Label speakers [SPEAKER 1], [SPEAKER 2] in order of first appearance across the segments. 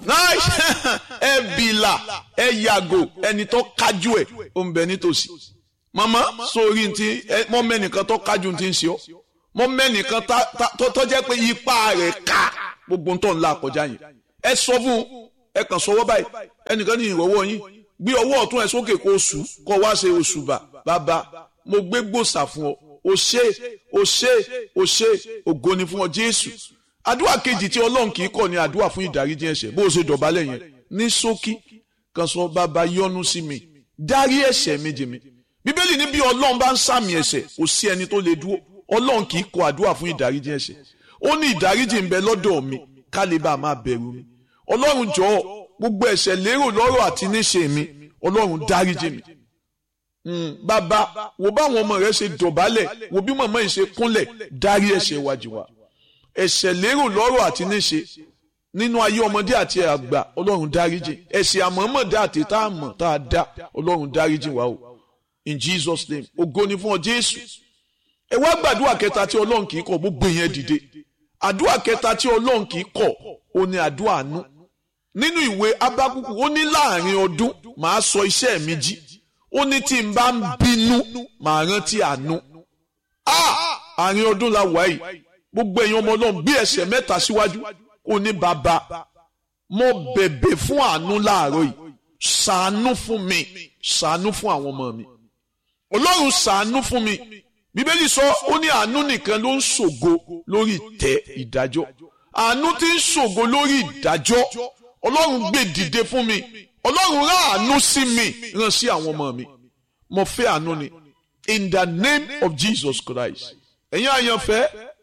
[SPEAKER 1] ẹ bìlà ẹ yàgò ẹni tó kájú ẹ ó ń bẹ nítòsí màmá sórí ti mọ mẹ́nìkan tó kájú ti ń ṣe ọ́ mọ mẹ́nìkan tó jẹ́ pé ipa rẹ̀ ká gbogbo tó ń la kọjá yẹn ẹ sọ fún ẹ kàn sọwọ́ báyìí ẹnìkan ní ìrọ̀wọ́ yín gbé ọwọ́ ọ̀tún ẹ sókè kó oṣù kó wá ṣe oṣù bà bàbá mo gbé gbòòsà fún ọ o ṣé o ṣé o ṣé ògo ni fún ọ Jésù àdúrà kejì tí Ọlọ́run kì í kọ̀ ní àdúrà fún ìdáríjì ẹ̀ṣẹ̀ bó o ṣe dọ̀bálẹ̀ yẹn ní ṣókí kan sọ bàbá yọ́nú sí mi dárí ẹ̀ṣẹ̀ mi jì mí bíbélì ní bí Ọlọ́run bá ń sàmì ẹ̀ṣẹ̀ kò sí ẹni tó lè dúró Ọlọ́run kì í kọ̀ àdúrà fún ìdáríjì ẹ̀ṣẹ̀ ó ní ìdáríjì ń bẹ lọ́dọ̀ mi ká lè bá a máa bẹ̀rù mi Ọlọ́run jọ̀ọ́ gbogbo ẹ̀ṣẹ̀ lérò lọ́rọ̀ àti níṣe mi Ọlọ́run dáríjì mi bàbá wo báwọn ọmọ rẹ ṣe dọ̀bálẹ̀ wo bí màmá yìí ṣe kúnlẹ̀ dárí ẹ̀ṣẹ̀ wájú wa ẹ̀ṣẹ̀ lérò lọ́rọ̀ àti níṣe nínú ayé ọmọdé àti àgbà ọlọ́run dáríjì ẹ̀ṣẹ̀ àmọ́mọ́dá àti tá a mọ̀ tá a dá ọlọ́run dáríjì wa o in Jesus name ògo ni fún ọ Jésù ẹ wá gbàdúrà kẹta tí ọlọ́run kì í kọ̀ gbogbo yẹn dìde àdúrà kẹta tí ọlọ́run kì í kọ̀ ó ní àdúrà àánú nínú ìwé Ábákúkù ó ní láàrin ọdún màá sọ iṣẹ́ mi jí ó ní tí n bá ń bínú màá rántí àánú àárín ọdún la wà yìí gbogbo èèyàn ọmọ ọlọ́run bí ẹsẹ̀ mẹ́ta síwájú ó ní bàbá mo bẹ̀bẹ̀ fún àánú láàárọ̀ yìí ṣàánú fún mi ṣàánú fún àwọn ọmọ mi ọlọ́run ṣàánú fún mi bíbélì sọ ó ní àánú nìkan ló ń ṣògo lórí ìtẹ́ ìdájọ́ àánú tí ń ṣògo lórí ìdájọ́ ọlọ́run gbé dìde fún mi ọlọ́run rán àánú sí mi rán sí àwọn ọmọ mi mo fẹ́ àánú ni in the name of Jesus Christ ẹ̀yin àyànfẹ́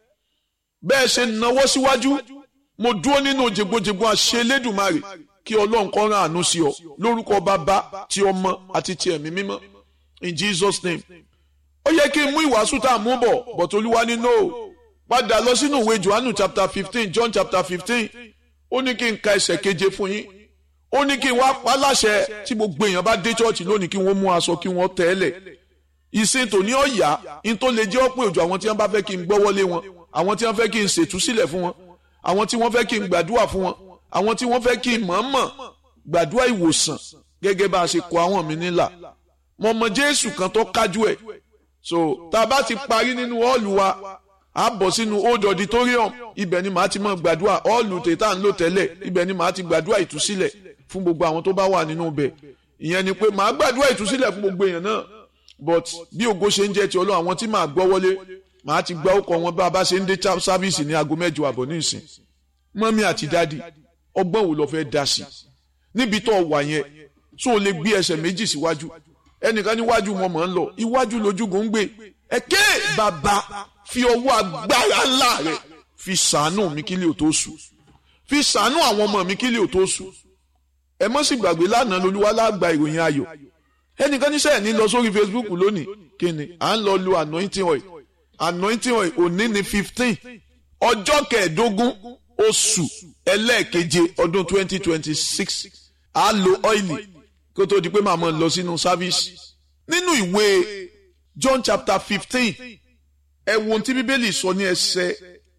[SPEAKER 1] bẹ́ẹ̀ ṣe náwó síwájú mo dúró nínú jègbojègbo àṣẹ Elédùmarè kí ọlọ́run kó rán àánú sí ọ lórúkọ bàbá ti ọmọ àti ti ẹ̀mí mímọ́ in Jesus name ó yẹ kí n mú ìwàásù tá a mú bọ̀ but olúwa ní no padà lọ sínú ìwé Johannu chapter fifteen John chapter fifteen ó ní kí n ka ẹsẹ̀ keje fún yín ó ní kí n wá pa láṣẹ tí gbogbo èèyàn bá dé chọ́ọ̀chì lónìí kí wọ́n mú aṣọ kí wọ́n tẹ́lẹ̀ ìsìn tòní ọ̀yà in tó lè jẹ́ ọ̀pọ̀ òjò àwọn tí wọ́n bá fẹ́ kí n gbọ́wọ́lé wọn àwọn tí wọ́n fẹ́ kí n ṣètúsílẹ̀ fún wọn àwọn tí wọ́n fẹ́ kí n gbàdúrà fún wọn àwọn tí wọ́n fẹ́ kí n mọ̀ọ́mọ̀ gbàdúrà ìwòsàn gẹ́gẹ́ bá a ṣe kọ àwọn mi nílà mo mọ Jésù kan tó kájú ẹ̀ so tá a bá ti parí nínú ọ́ọ̀lù wa a bọ̀ sínú old auditorium ibẹ̀ ni màá ti mọ̀ gbàdúrà ọ́ọ̀lù tètà ń lò tẹ́lẹ̀ ibẹ̀ ni màá ti gbàdúrà ìtúsílẹ̀ fún gbogbo àwọn tó bá wà nínú ibẹ̀ ìyẹn ni pé màá gbàdúrà ìtúsílẹ̀ fún gbogbo èèyàn náà but bí ògo ṣe ń jẹ́ ti Ọlọ́run àwọn tí màá gbọ́ wọlé màá ti gba ọkọ̀ wọn bá a bá ṣe ń dé sáfíìsì ní aago mẹ́jọ àbọ̀ ní ìsìn mọ́mí àti dádì ọgbọ́n wo lọ fẹ́ dá sí níbi tó wà yẹn tó o lè gbé ẹsẹ̀ méjì síwájú ẹnìkan níwájú wọn mọ̀ ń lọ iwájú lójúgun ń gbé ẹ̀kẹ́ bàbá fi ọwọ́ agbára ńlá rẹ̀ fi ṣàánú mi kí lè tó sùn fi ṣàánú àwọn ọmọ mi kí lè tó sùn ẹ mọ́ sì gbàgbé lánàá lolúwa lágbà ìròyìn ayọ̀ ẹnìkan níṣẹ́ ẹ̀ ní lọ sórí Facebook lónìí kí ni à ń lọ lo anointing oil anointing oil òní ni fifteen ọjọ́ kẹẹ̀ẹ́dógún oṣù ẹlẹ́ẹ̀keje ọdún twenty twenty six a lo ọ́ìlì kó tó di pé màá mọ̀ lọ sínú sáfíìsì nínú ìwé John chapter fifteen ẹ wo ohun tí bíbélì sọ ní ẹsẹ̀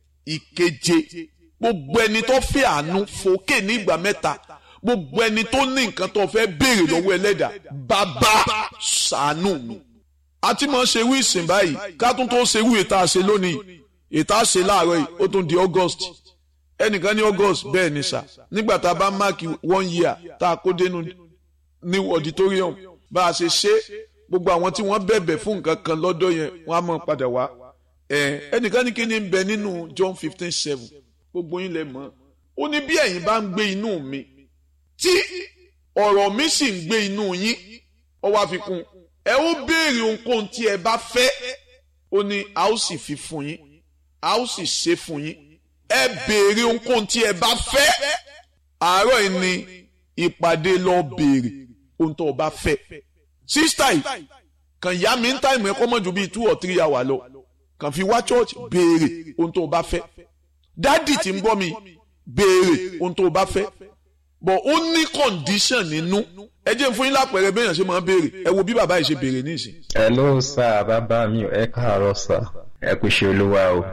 [SPEAKER 1] ìkeje gbogbo ẹni tó fẹ́ àánú fòkè ní ìgbà mẹ́ta gbogbo ẹni tó ní nǹkan tó fẹ́ béèrè lọ́wọ́ ẹlẹ́dàá bàbá ṣàánú mi àti mọ̀ ṣe wí ìsìn báyìí ká tún tó ṣe wí ètà ṣe lónìí ètà ṣe láàárọ̀ yìí ó tún di August ẹnìkan ní August bẹ́ẹ̀ ni sà nígbà tá a bá máàkì one year tá a kó dénú ní auditorium bá a ṣe ṣe gbogbo àwọn tí wọ́n bẹ̀bẹ̀ fún nǹkan kan lọ́dọ̀ yẹn wọ́n á mọ̀ padà wá ẹnìkan ní kí ni ń bẹ nínú John fifteen seven gbogbo yín lẹ mọ̀ ó ní bí ẹ̀yin bá ń gbé inú mi tí ọ̀rọ̀ mi sì ń gbé inú yín ó wá fi kún ẹ ó béèrè ohunkóhun tí ẹ bá fẹ́ ó ní a ó sì fi fún yín a ó sì ṣe fún yín ẹ béèrè ohunkóhun tí ẹ bá fẹ́ àárọ̀ yìí ni ìpàdé lọ béèrè ohun tó o bá fẹ́ sísítà yìí kàn yá mi ń táìmù ẹ̀kọ́ mọ́jú bíi two or three hours lọ kàn fi wá church béèrè ohun tó o bá fẹ́ dádì tí ń gbọ́ mi béèrè ohun tó o bá fẹ́ but ó ní condition nínú ẹ jẹ́ fún yín lápẹ̀rẹ̀ bẹ́ẹ̀ yàn ṣe máa ń béèrè ẹ wo bí bàbá yìí ṣe béèrè nísìn.
[SPEAKER 2] hello sir bàbá mi ẹ káàárọ̀ sir ẹ kú ṣe olúwa o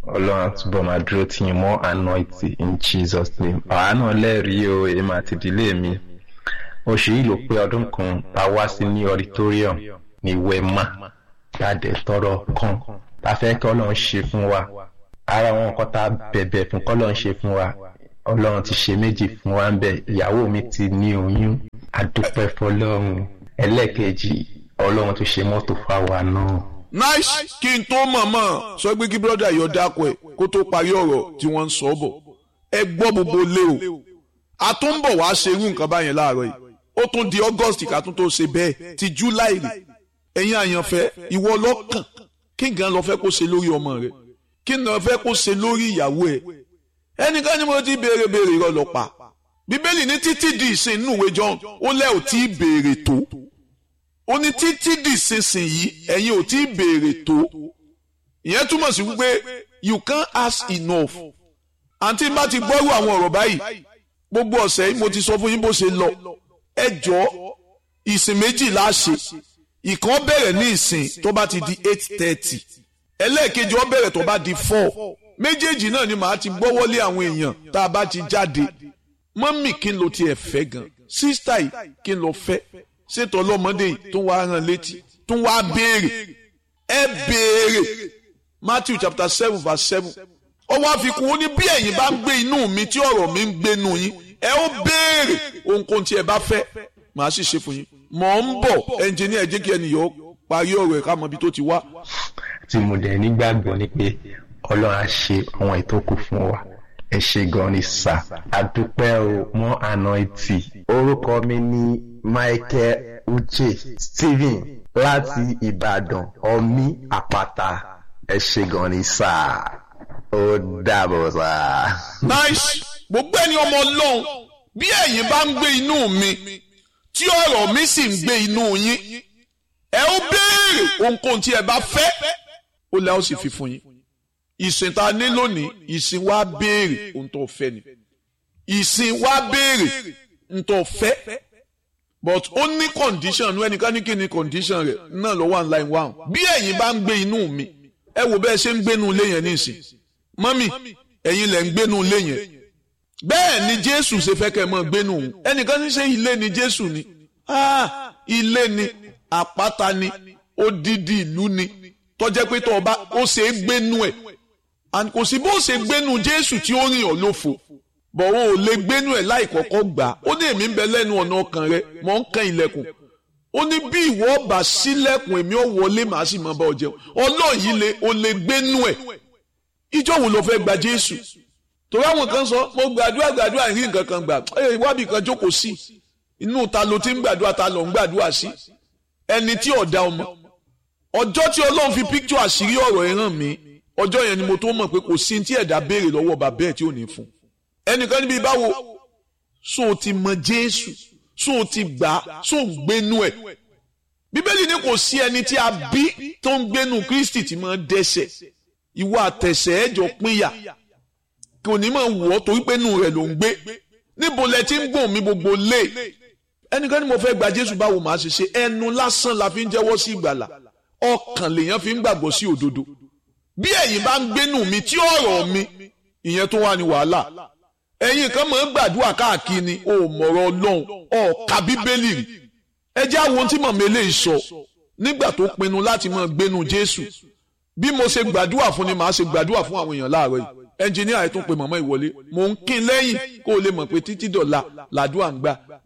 [SPEAKER 2] ọlọ́run àtúbọ̀ máa dúró tí yín mọ́ anointing in jesus name àwa náà lẹ́rìí o èmi àti ìdílé mi oṣù yìí ló pé ọdún kan tá a wá sí ní auditorium ní wema jáde tọrọ kan tá a fẹ́ kí ọlọ́run ṣe fún wa ara àwọn nǹkan tá a bẹ̀bẹ̀ fún kọ́lọ́run ṣe fún wa ọlọ́run ti ṣe méjì fún wa ń bẹ̀ ìyàwó mi ti ní oyún adúpẹ́ fọlọ́run ẹlẹ́ẹ̀kejì ọlọ́run tó ṣe mọ́tò fáwa náà.
[SPEAKER 1] nice kí n tó mọ̀mọ́ sọ pé kí brọ́dà yọ dákọ̀ ẹ̀ kó tó parí ọ̀rọ̀ tí wọ́n ń sọ bọ̀ ẹ gbọ́ gbogbo lé o a tún ń bọ̀ wá ṣe irú nǹkan báyẹn láàárọ̀ yìí ó tún di august ká tún tó ṣe bẹ́ẹ̀ ti july rè ẹ̀yin àyànfẹ́ ìwọ lọ́kàn kí gan lọ fẹ́ kó ṣe lórí ọmọ rẹ kí gan lọ fẹ́ kó ṣe lórí ìyàwó ẹ ẹnìkan ni mo ti béèrè béèrè irọ́ lọ pa bíbélì ní títí di ìsìn inú ìwé john ó lẹ́ ò tí ì béèrè tó ó ní títí di ìsinsìn yìí ẹ̀yin ò tí ì béèrè tó ìyẹn túmọ̀ sí wípé you can't ask enough àǹtí bá ti gbọ́rú àwọn ọ̀rọ̀ báyìí gbogbo ọ̀sẹ̀ yìí mo ti sọ fún yín bó ṣe lọ ẹ jọ ìsìn méjì la ṣe ìkan bẹ̀rẹ̀ ní ìsìn tó bá ti di eight thirty ẹlẹ́ẹ̀kejì ó bẹ̀rẹ̀ tó bá di four méjèèjì náà ni màá ti gbọ́wọ́lé àwọn èèyàn tá a bá ti jáde mọ́mì kí n lo tiẹ̀ fẹ́ gan sísítà yìí kí n lọ fẹ́ ṣètò ọlọ́mọdé yìí tó wá rán létí tó wá béèrè ẹ béèrè Matthew chapter seven verse seven ọwọ́ àfikún ó ní bí ẹ̀yin bá ń gbé inú mi tí ọ̀rọ̀ mi ń gbénu yín ẹ ó béèrè ohunkóhun tí ẹ bá fẹ́ màá sì ṣe fún yín mọ̀ ń bọ̀ ẹnjìníà jẹ́ kí ẹnìyàn parí ọ̀rọ̀ ẹ̀ ká mọ ibi tó ti wá.
[SPEAKER 2] tí mo dẹ̀ nígbàgbọ́ ni pé ọlọ́run á ṣe àwọn ètò kù fún wa ẹ ṣe gan ni sà àdúpẹ́ o mọ́ ànáìtì orúkọ mi ní Michael Uche Stephen láti Ìbàdàn ọmí àpáta ẹ ṣe gan ni sà ó dàbọ̀ sà.
[SPEAKER 1] nice gbogbo ẹni ọmọ ọlọ́run bí ẹ̀yin bá ń gbé inú mi tí ọ̀rọ̀ mi sì ń gbé inú yín ẹ ó béèrè ohunkóhun tí ẹ bá fẹ́ ó lẹ́ ó sì fi fún yín ìsìn tá a ní lónìí ìsìn wa béèrè ohun tó fẹ́ ni ìsìn wa béèrè ohun tó fẹ́ but ó ní condition ní ẹnìkan ní kí ni condition rẹ̀ náà lọ́wọ́ online one bí ẹ̀yin bá ń gbé inú mi ẹ wò bẹ́ẹ̀ ṣe ń gbénu ilé yẹn nísìn mọ́mì ẹ̀yin lẹ̀ ń gbénu ilé yẹn bẹ́ẹ̀ ni jésù ṣe fẹ́ kẹ́ ẹ mọ́ gbénu òun ẹnìkan ní ṣe ilé ni jésù ni ah ilé ni àpáta ni odidi ìlú ni tọ́jẹ́ pé tọ́ ọba ó ṣe é gbénu ẹ̀ and kò sí bó ṣe gbénu jésù tí ó rìn ọ́ lófo bọ̀ o ò lè gbénu ẹ̀ láì kọ́kọ́ gbà á ó ní èmi ń bẹ lẹ́nu ọ̀nà ọkàn rẹ mọ̀ ń kan ilẹ̀kùn ó ní bí ìwọ ọba sílẹ̀kùn èmi ò wọlé màá sì máa bá ọ jẹun ọlọ́ọ̀ yìí lè o lè gbénu ẹ̀ ìjọ wo ló fẹ́ gba jésù torí àwọn kan sọ mo gbàdúrà gbàdúrà ìrí nǹkan kan gbà ẹ wábì kan jókòó sí inú ta ló ti ń gbàdúrà ta ló ń gbàdúrà sí ẹni tí ọ̀dà ọmọ ọjọ́ tí ọlọ́run fi píktù àṣírí ọ̀rọ̀ ẹ̀ hàn mí ọjọ́ yẹn ni mo tó mọ̀ pé kò sí tí ẹ̀dá béèrè lọ́wọ́ bàbá ẹ̀ tí ò ní fún ẹnìkan níbi báwo so o ti mọ jésù so o ti gbà so o ń gbénu ẹ̀ bíbélì ní kò sí ẹni tí a bí tó ń gbénu kristi tí máa dẹ́ṣẹ̀ ìwọ àtẹ̀sẹ̀ ẹ̀jọ̀ pínyà kò ní máa wọ̀ ọ́ torí pé inú rẹ̀ ló ń gbé níbo lẹ ti ń gbọ̀n mi gbogbo lé ẹnìkan ni mo fẹ́ gba jésù báwo màá ṣe ṣe ẹnu lásán la fi ń jẹ́wọ́ sí ìgbàlà ọkàn lèèyàn fi ń gbàgbọ́ sí òdodo bí ẹ̀yin bá ń gbénu mi tí ọ̀rọ̀ mi ìyẹn tó wà ní wàhálà ẹ̀yin kan máa ń gbàdúrà káàkiri ni o mọ̀rọ̀ ọlọ́run ọ̀ka bíbélì rí ẹ jẹ́ àwọn tí mọ̀mọ́ eléyìí sọ nígbà tó pinnu láti máa gbénu jésù bí mo ṣe gbàdúrà fún ni màá ṣe gbàdúrà fún àwọn èèyàn láàárọ̀ yìí ẹnjìníà ẹ̀ tún pe mọ̀mọ́ ìwọlé mò ń kín lẹ́yìn kó o lè mọ̀ pé títí dọ̀la làdúrà ń gbà